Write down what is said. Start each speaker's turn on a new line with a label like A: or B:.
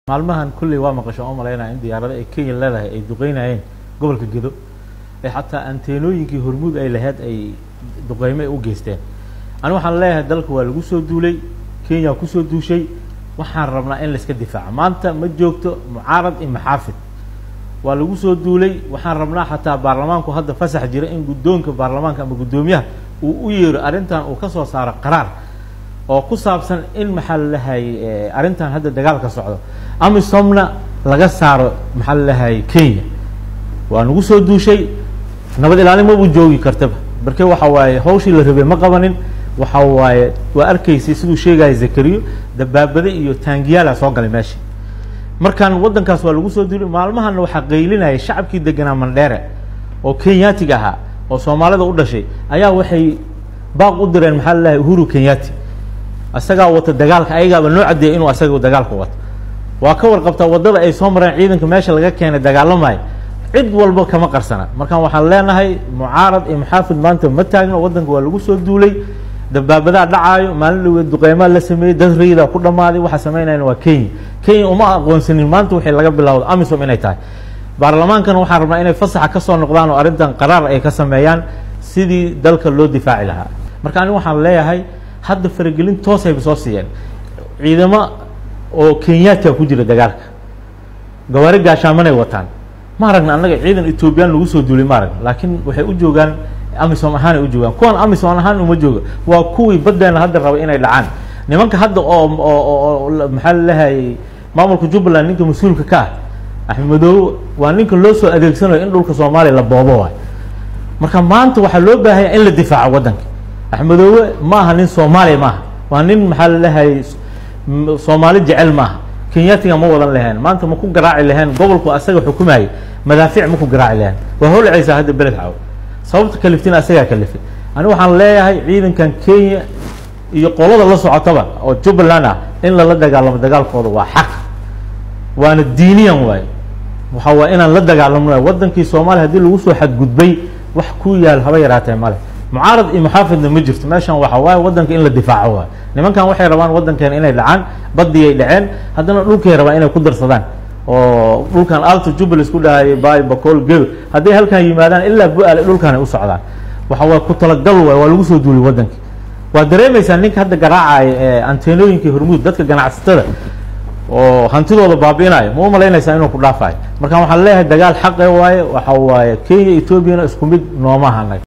A: maalmahan kulley waa maqasho oo malaynaya in diyaarado ay kenya leedahay ay duqeynayeen gobolka gedo ee xataa anteenooyinkii hormuud ay lahayd ay duqeymo ay u geysteen ani waxaan leeyahay dalka waa lagu soo duulay kenya kusoo duushay waxaan rabnaa in laiska difaaco maanta ma joogto mucaarad iyo maxaafid waa lagu soo duulay waxaan rabnaa xataa baarlamaanku hadda fasax jira in guddoonka baarlamaanka ama guddoomiyaha uu u yeero arrintan uu kasoo saaro qaraar oo ku saabsan in maxaa lalahay arrintan hadda dagaalka socdo amisomna laga saaro maxaa lalahay kenya waa nagu soo duushay nabad ilaalin mabu joogi kartaba marke waxa waaye hawshii la rabay ma qabanin waxa waaye waa arkaysay siduu sheegaya zakariyo dabaabade iyo taangiyaala soo galay meesha markaan waddankaas waa lagu soo duulay maalmahana waxaa qaylinaya shacabkii deganaa mandheere oo kenyaatiga ahaa oo soomaalida u dhashay ayaa waxay baaq u direen maxaa lalahay uhuru kenyati isagaa wata dagaalka ayagaaba noo caddeeya inuu asaga dagaalka wato waa ka warqabtaa waddada ay soo mareen ciidanka meesha laga keenay dagaalamayo cid walba kama qarsana markaan waxaan leenahay mucaarad iyo maxaafid maanta ma taagno waddanka waa lagu soo duulay dabaabadaa dhacaayo maalin dhaweed duqeymaa la sameeyey dad rayda ku dhammaaday waxa sameynayana waa kenya kenya uma aqoonsanin maanta waxay laga bilowda amisom inay tahay baarlamaankana waxaan rabnaa inay fasaxa kasoo noqdaan oo arrintan qaraar ay ka sameeyaan sidii dalka loo difaaci lahaa marka ani waxaan leeyahay hadda faragelin toosayba soo siiyeen ciidamo oo kenyaatiga ku jira dagaalka gawaari gaashaamanay wataan ma aragna annaga ciidan ethoobiyan lagu soo duulay ma aragna laakiin waxay u joogaan amisom ahaanay u joogaan kuwan amisom ahaan uma jooga waa kuwii baddeena hadda raba inay dhacaan nimanka hadda oo oo maxaa lalehay maamulka jubbaland ninka mas-uulka ka ah axmed madoobe waa ninka loo soo adeegsanayo in dhulka soomaaliya la boobo waay marka maanta waxaa loo baahanya in la difaaco waddanka axmedoobe ma aha nin soomaaliya maaha waa nin maxaa lalehay soomaali jecel maaha kenyatiga ma wadan lahayn maanta ma ku garaaci lahayn gobolku asaga xukumayo madaafiic ma ku garaaci lahayn waa holcaysaa hadda beled caaw sababta kaliftina asagaa kalifay ani waxaan leeyahay ciidankan kenya iyo qolada la socotaba oo jubbaland ah in lala dagaalamo dagaalkooda waa xaq waana diiniyan waaye waxa waa inaan la dagaalamo wadankii soomaaliya hadii lagu soo xadgudbay wax ku yaal haba yaraatee male mucaarad iyo maxaafidna ma jirto meeshan waxa waaye waddanka in la difaaco waay nimankan waxay rabaan waddankeena inay dhacaan badiyay dhaceen haddana dhulkay rabaan inay ku darsadaan oo dhulkan alto jubbaland isku dhahayay bay bacool gel hadday halkan yimaadaan ilaa bu-aale dhulkan ay u socdaan waxa waa ku talagal waay waa lagu soo duulay waddanka waa dareemaysaa ninka hadda garaacaya ee anteenooyinkii hormuud dadka ganacsatada oo hantidooda baabi'inayo ma u malaynaysaa inuu ku dhaafayo marka waxaan leeyahay dagaal xaqe waaye waxa waaye kenya etoobiyana isku mid nooma hanay